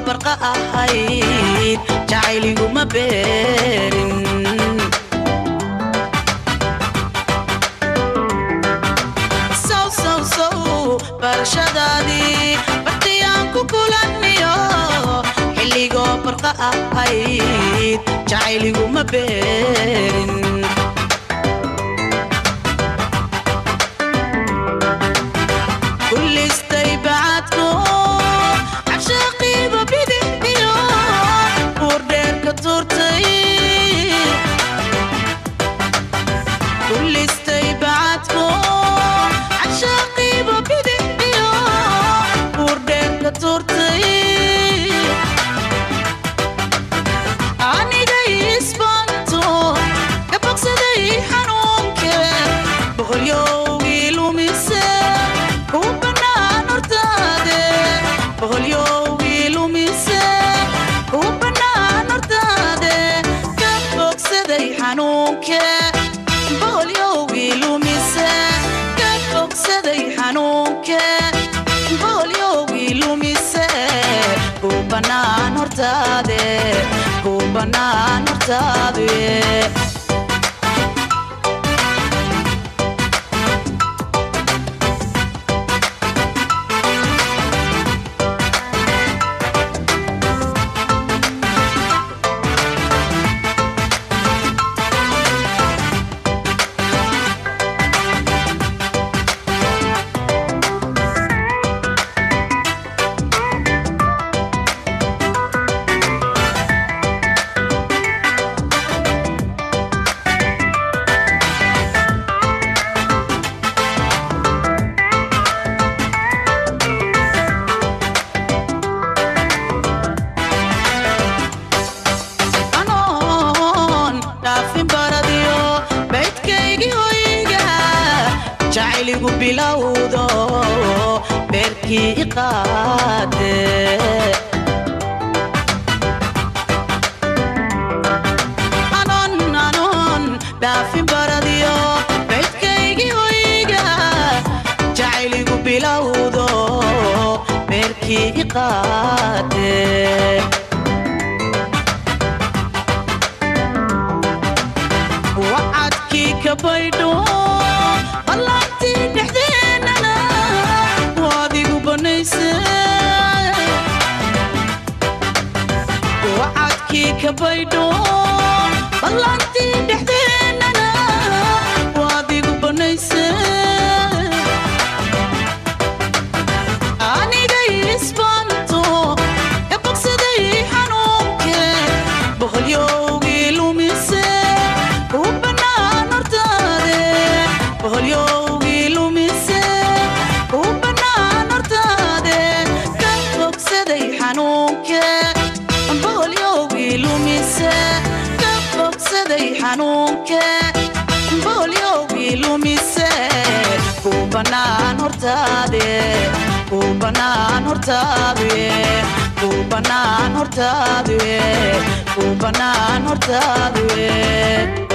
barqa ahayd jacayliguma beerin sow sow sow barashadaadii bartiyaan ku kulaniyo xilligoo barqa ahayd jacayliguma beerin kulistay bacadko cashaqiiba bidixdiyo buurdheerka tuurtay kulistay bacadko cashaqiiba bidixdiyo buurdheerka tuurtay anigay isbanto gabaqsaday xanuunke boqolyowgii lumise ku bannaan hortaade boqolyowgii lumise ku bannaan hortaade ka bogsaday xanuunke boqolyowgii lumise ka bogsaday xanuunke boqolyowgii lumise ku bannaan hortaade ku bannaan hortaade anoon dhaafin baradiyo baydkaygii hoyga jacayligu bilowdo beerkii iqaade anoon anoon dhaafin baradiyo baydkaygii hoyga jacayligu bilowdo beerkii iqaade wacadkii ka baydho ballaantii dhexdeennana waadigu banayse wacadkii ka baydho ballaantii dhexdeennana waadigu banayse anigay isbanto ka bogsaday xanuunke boqolyowgii lumise ku bannaan hortaade boqolyowgii lumise ku bannaan hortaade ka bogsaday xanuunke boqolyowgii lumise ka bogsaday xanuunke boqolyowgii lumise ku bannaan hortaade ku bannaan hortaade ku bannaan hortaade ku bannaan hortaade